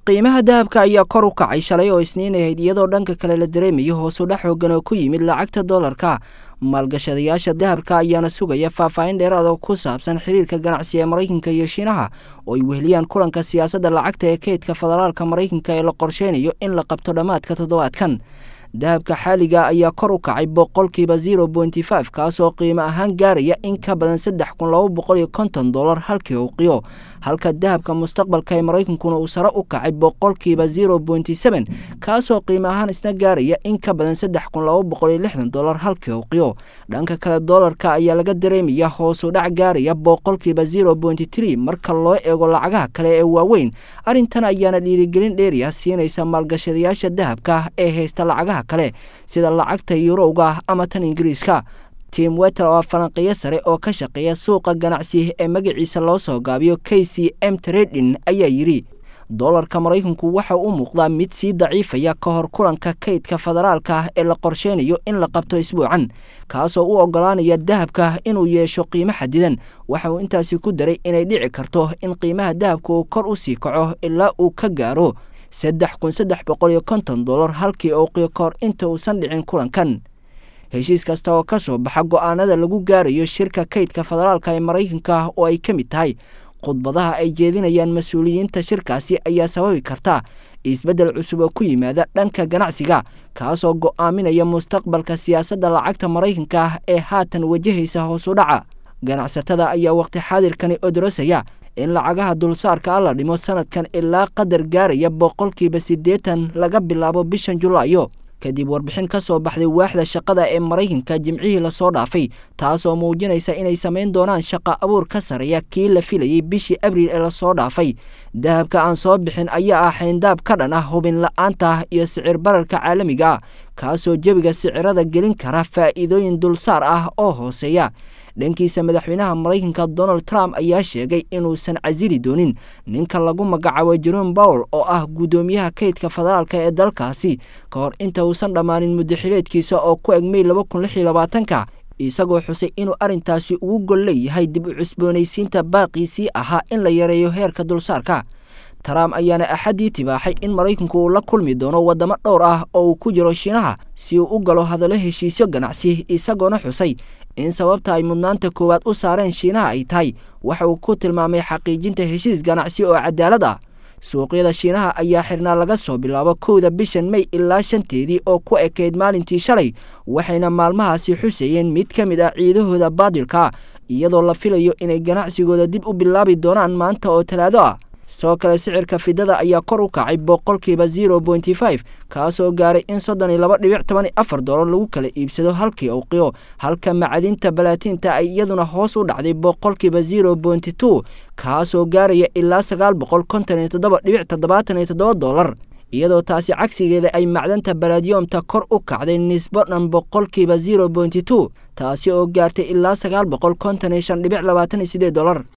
qiimaha dahabka ayaa kor u kacay shalay oo isniin ahayd iyadoo dhanka kale la dareemayo hoosudhac xoogan oo ku yimid lacagta doolarka maalgashadayaasha dahabka ayaana sugaya faahfaahin dheeraad oo ku saabsan xiriirka ganacsi ee maraykanka iyo shiinaha oo ay weheliyaan kulanka siyaasadda lacagta ee keydka federaalka maraykanka ee la qorsheynayo in la qabto dhammaadka toddobaadkan dahabka xaaliga ayaa kor u kacay boqolkiiba zero pointy five kaasoo qiimo ahaan gaaraya in ka badan saddex kun laba boqol iyo konton dollar halkii uqiyo halka dahabka mustaqbalka ee maraykankuna uu sare u kacay boqolkiiba zero pointy seven kaasoo qiimo ahaan isna gaaraya in ka badan saddex kun laba boqol iyo lixdan dollar halkii uqiyo dhanka kale doolarka ayaa laga dareemaya hoosu dhac gaaraya boqolkiiba zero pointy tree marka loo eego lacagaha kale ee waaweyn arrintan ayaana dhiirigelin dheeriya siinaysa maalgashadayaasha dahabka ee haysta lacagaha kale sida lacagta yurowga ama tan ingiriiska tim weter oo falanqiyo sare oo ka shaqeeya suuqa ganacsi ee magaciisa loo soo gaabiyo k c m tradin ayaa yidhi doolarka maraykanku waxa u muuqdaa mid sii daciifaya ka hor kulanka kaydka federaalka ee la qorsheynayo in la qabto isbuucan kaasoo u ogolaanaya dahabka inuu yeesho qiimo xadidan waxa uu intaasi ku daray inay dhici karto in qiimaha dahabka uu kor u sii kaco ilaa uu ka gaaro saddex kun saddex boqol iyo konton dollar halkii uuqiyo ka hor inta uusan dhicin kulankan heshiis kasta oo ka soo baxa go'aanada lagu gaarayo shirka kaydka federaalka ee maraykanka oo ay ka mid tahay khudbadaha ay jeedinayaan mas-uuliyiinta shirkaasi ayaa sababi karta isbeddel cusub oo ku yimaada dhanka ganacsiga kaasoo go'aaminaya mustaqbalka siyaasadda lacagta maraykanka ee haatan wajahaysa hoosu dhaca ganacsatada ayaa waqti xaadirkani odorosaya in lacagaha dulsaarka a la dhimo sanadkan ilaa qadar gaaraya boqolkiiba siddeetan laga bilaabo bishan julaayo kadib warbixin ka soo baxday waaxda shaqada ee maraykanka jimcihii lasoo dhaafay taasoo muujinaysa inay samayn doonaan shaqa abuur ka sareeya kii la filayey bishii abriil ee lasoo dhaafay dahabka aan soo bixin ayaa ah xayndaab ka dhan ah hubin la-aanta iyo sicir bararka caalamiga ah kaasoo jebiga sicirada gelin kara faa'iidooyin dulsaar ah oo hooseeya dhankiisa madaxweynaha maraykanka donald trump ayaa sheegay inuusan casili doonin ninka lagu magacaabo jerome bowel oo ah guddoomiyaha kaydka federaalka ee dalkaasi ka hor inta uusan dhammaanin muddaxileedkiisa oo ku eg mey laba kun lix iyo labaatanka isagoo xusay inuu arrintaasi ugu gol leeyahay dib u cusboonaysiinta baaqiisii ahaa in la yareeyo heerka dulsaarka trump ayaana axaddii tibaaxay in maraykanku uu la kulmi doono waddamo dhowr ah oo uu ku jiro shiinaha si uu u galo hadallo heshiisyo ganacsi isagoona xusay in sababta ay mudnaanta koowaad u saareen shiinaha ay tahay waxa uu ku tilmaamay xaqiijinta heshiis ganacsi oo cadaalad ah suuqyada shiinaha ayaa xirnaa laga soo bilaabo kowda bishan mey ilaa shanteedii oo ku ekayd maalintii shalay waxayna maalmahaasi xuseeyeen mid ka mid ah ciidahooda baadilka iyadoo la filayo inay ganacsigooda dib u bilaabi doonaan maanta oo talaado ah sidoo kale sicirka fidada ayaa kor u kacay boqolkiiba zero pointy five kaasoo gaaray in soddon iyo laba dhibic toban iyo afar dollar lagu kala iibsado halkii uqiyo halka macadinta balaatinta ay iyaduna hoos u dhacday boqolkiiba zero pointy two kaasoo gaaraya ilaa sagaal boqol konton iyo toddoba dhibic toddobaatan iyo toddoba dollar iyadoo taasi cagsigeeda ay macdanta balaadyoomta kor u kacday nisbo dhan boqolkiiba zero pointy two taasi oo gaartay ilaa sagaal boqol konton iyo shan dhibic labaatan iyo sideed dollar